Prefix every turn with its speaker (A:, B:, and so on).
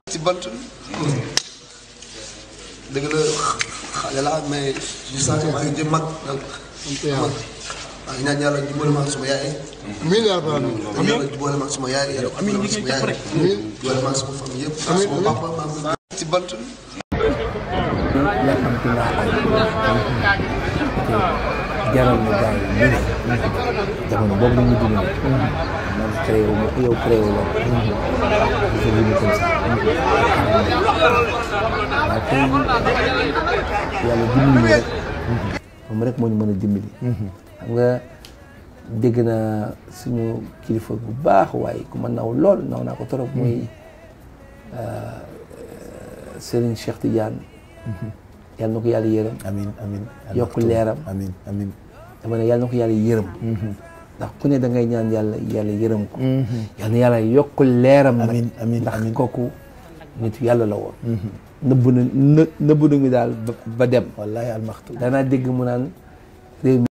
A: ci bant dëgg la xale laa mais je sens que maa ngi jëm mag donc mag maa ngi ñaan yàlla jubóole ma ak suma yaay
B: amiin yaa rabbal aalamiin
A: amiin yàlla jubóole ma ak suma yaay yàlla jubóole ma ak suma yaay jubóole ma ak suma famille yëpp suma papa maa ngi ci bant
C: jaral na gars yi ñu ne jamono boobu la ñu dund man créé wu ma yow créé wu la dafa dund comme ça waaye tey yàlla dimbali ñu rek moom rek moo ñu mën a dimbali xam nga dégg naa suñu kilifa bu baax waaye ku ma naw lool naw naa ko trop muy Serigne Cheikh Tidiane yàlla na ko yàlla yërëm
D: amiin amiin
C: yokk leeram
D: amiin amiin
C: dama ne yàlla na ko yàlla yërëm ndax ku ne da ngay ñaan yàlla yàlla yërëm ko yàlla na yàlla yokk leeram nag
D: amiin amiin
C: ndax
D: amiin
C: kooku nitu yàlla la woon nëbb na në nëbb nañu daal ba ba dem
D: wallaahi almaxtu
C: danaa dégg mu naan réew mi